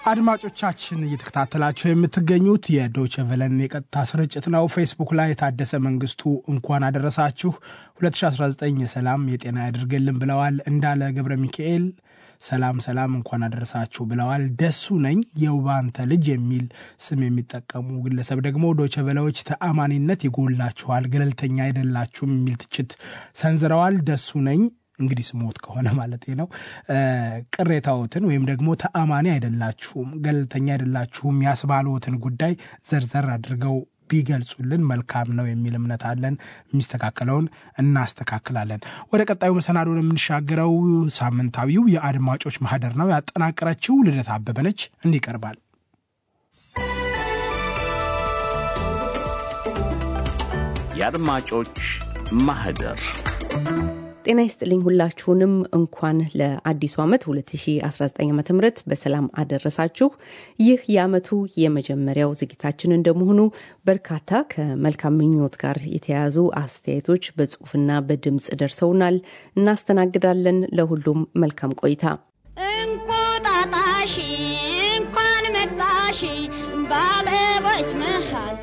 አድማጮቻችን እየተከታተላችሁ የምትገኙት የዶቸ ቨለን የቀጥታ ስርጭት ነው። ፌስቡክ ላይ የታደሰ መንግስቱ እንኳን አደረሳችሁ 2019 የሰላም የጤና ያድርግልን ብለዋል። እንዳለ ገብረ ሚካኤል ሰላም ሰላም እንኳን አደረሳችሁ ብለዋል። ደሱ ነኝ የውባንተ ልጅ የሚል ስም የሚጠቀሙ ግለሰብ ደግሞ ዶቸ ቨለዎች ተአማኒነት ይጎላችኋል፣ ገለልተኛ አይደላችሁም የሚል ትችት ሰንዝረዋል። ደሱ ነኝ እንግዲህ ስሞት ከሆነ ማለት ነው። ቅሬታዎትን ወይም ደግሞ ተአማኒ አይደላችሁም፣ ገለልተኛ አይደላችሁም ያስባሉትን ጉዳይ ዘርዘር አድርገው ቢገልጹልን መልካም ነው የሚል እምነት አለን። የሚስተካከለውን እናስተካክላለን። ወደ ቀጣዩ መሰናዶን የምንሻገረው ሳምንታዊው የአድማጮች ማህደር ነው። ያጠናቀረችው ልደት አበበ ነች። እንዲህ ይቀርባል። የአድማጮች ማህደር ጤና ይስጥልኝ ሁላችሁንም እንኳን ለአዲሱ ዓመት 2019 ዓ ም በሰላም አደረሳችሁ። ይህ የዓመቱ የመጀመሪያው ዝግጅታችን እንደመሆኑ በርካታ ከመልካም ምኞት ጋር የተያያዙ አስተያየቶች በጽሁፍና በድምፅ ደርሰውናል። እናስተናግዳለን። ለሁሉም መልካም ቆይታ። እንቁጣጣሽ እንኳን መጣሽ በአበቦች መሃል